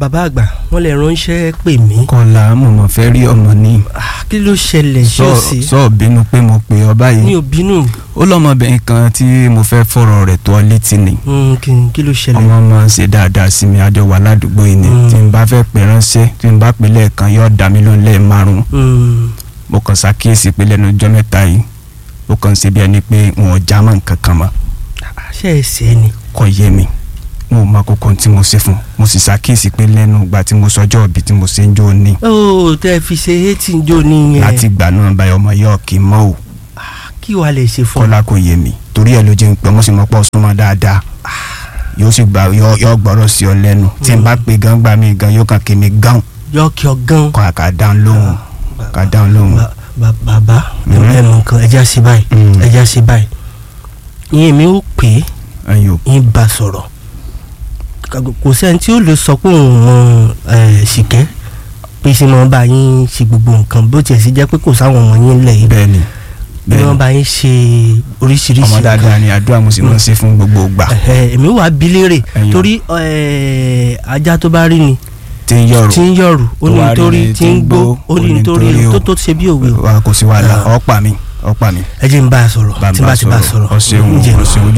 bàbá àgbà wọ́n lè ránṣẹ́ pè mí kọ́lá mo mọ̀ fẹ́ rí ọmọ ní. Ah, kí ló ṣẹlẹ̀ ṣé sọ ò sí sọ bínú pé mo pè ọ mi báyìí ò bínú ó lọ́mọbìnrin kan tí mo fẹ́ fọ̀rọ̀ rẹ̀ tó ọ létí ni Mm, kí- kí ló ṣẹlẹ̀ ọmọ máa ń ṣe dáadáa sí mi àjọ wà ládùúgbò yìí ni Mm. tí n bá fẹ́ pè ránṣẹ́ tí n bá pè lẹ́ẹ̀kan yóò dá mi lóhùn lẹ́ẹ̀márùn Mm, mo kàn ṣàkíyèsí pé lẹ́nu ọjọ́ mẹ́ta yìí ó kàn ṣe bí ẹni pé wọn ò já mọ́ nǹkan kan mọ́ ah, ṣé ẹ ṣe ni kò yé mi mo ò mọ kókó tí mo ṣe fún mo sì ṣàkíyèsí pé lẹ́nu ìgbà tí mo sọjọ́ òbí tí mo ṣe ń jó ní ó tẹ́ ẹ fi ṣe eighteen jò nìyẹn láti ìgbà náà báyọ̀ ọmọ yóò kí n mọ́ ò kí wàá lè ṣe fún kọ́lá kò yé mi torí ẹ̀ ló jẹ́ ń pẹ́ mo sì mọ́ pọ̀ súnmọ́ dáadáa yóò sì gbà yọ yọ gbọ́rọ̀ sí ọ lẹ́nu tí n bá pe gan gbà mí gan yóò kàn kí mi gan yọkì ọgán kọ́ àká dáhùn lóhùn ká dáhùn lóhùn. Ba- ba- bàbá Mhm. ẹ mọ nǹkan ẹja sí báyìí Mm. ẹja sí báyìí ìyẹn mi ó pè é ayò yín bá sọ̀rọ̀ kò sẹ́ni tí ó lè sọ pé òun mọ ẹ̀, ṣìkẹ́ pé ṣe máa bá yín ṣe gbogbo nǹkan bó tiẹ̀ sì jẹ́ pé kò sáwọn ọmọ yín lẹ̀ yìí bẹ́ẹ̀ ni bí bẹ́ẹ̀ wọ́n ni bá yín ṣe oríṣiríṣi ọmọ dáadáa ni àdúrà mo sì máa ń ṣe fún gbogbo ìgbà Ẹ̀hẹ̀, èmi wà bí léèrè Ẹ̀yin. torí ẹ̀, ajá tó bá rí ni tí ń yọrù tí ń yọ̀rù ó ní Tó wá rí nítorí ni tí ń gbó ó ní nítorí nítorí o. tó tó ṣe bí òwe o wa kò sí wàhálà Ah. ọ̀pá mi ọ̀pá mi ẹ jẹ́ n bá a sọ̀rọ̀ tí n bá ti bá a sọ̀rọ̀ ọ̀ṣẹ̀hún ǹjẹ́ ọ̀ṣẹ̀hún